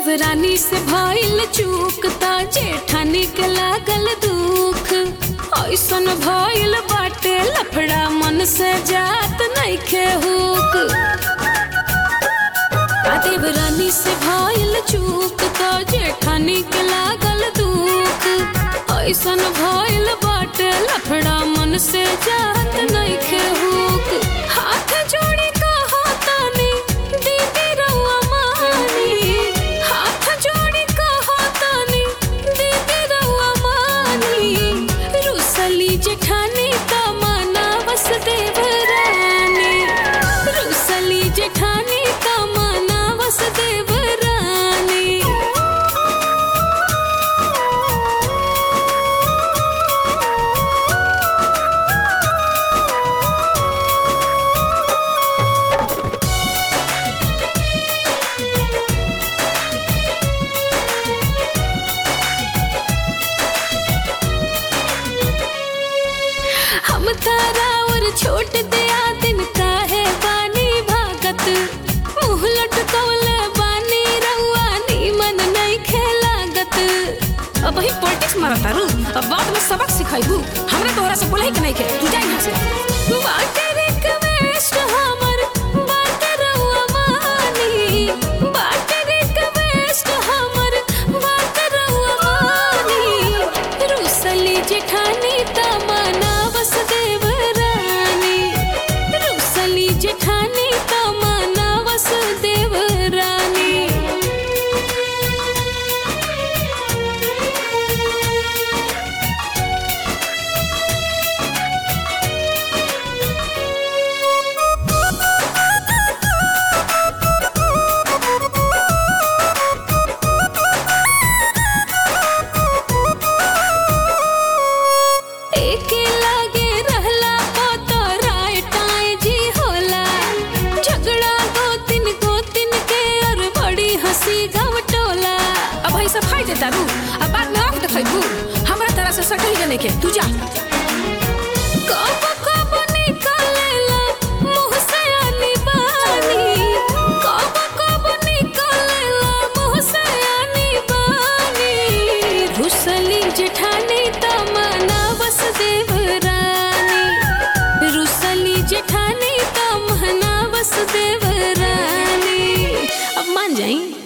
देवरानी से भइल चूक त जेठानी के लागल दुख ऐसन भइल बाटे लफड़ा मन से जात नइखे हुक आ देवरानी से भइल चूक त जेठानी के लागल दुख ऐसन भइल बाटे लफड़ा मन से जात नइखे हुक हाथ जोड़ी कहो तानी दीदी रउआ मानी हाथ जोड़ी कहो तानी दीदी रउआ मानी रुसली जेठानी त मनावस देवरानी रुसली जेठानी त मनावस देवरानी हम तारा और छोट दिया दिन काहे बानी भागत मुंह लटकौले बानी रउआ नीमन नहीं खेलागत अब ही पॉलिटिक्स मारत तारू अब बाद में सबक सिखाइबू हमरा तोहरा से बोलही के नहीं के तू जा यहाँ से बाटे रिक्वेस्ट हमर बाटे रउआ मानी बाटे रिक्वेस्ट हमर बाटे रउआ मानी रुसली जेठानी त मनावस देवरानी रुसली जेठानी त मनावस देवरानी एके लागे रहला को तो राय टाय जी होला झगड़ा गोतिन गोतिन के और बड़ी हंसी घवटोला अब भाई सब खाई देता रू अब बाद में आँख दिखाइबू हमरा तरह से सटही जने के तू जा कब कब निकलेला मुँह से आनी बानी कब कब निकलेला मुँह से आनी बानी रुसली जेठानी त मनावस देवरानी रुसली जेठानी त मनावस देवरानी अब मान जाई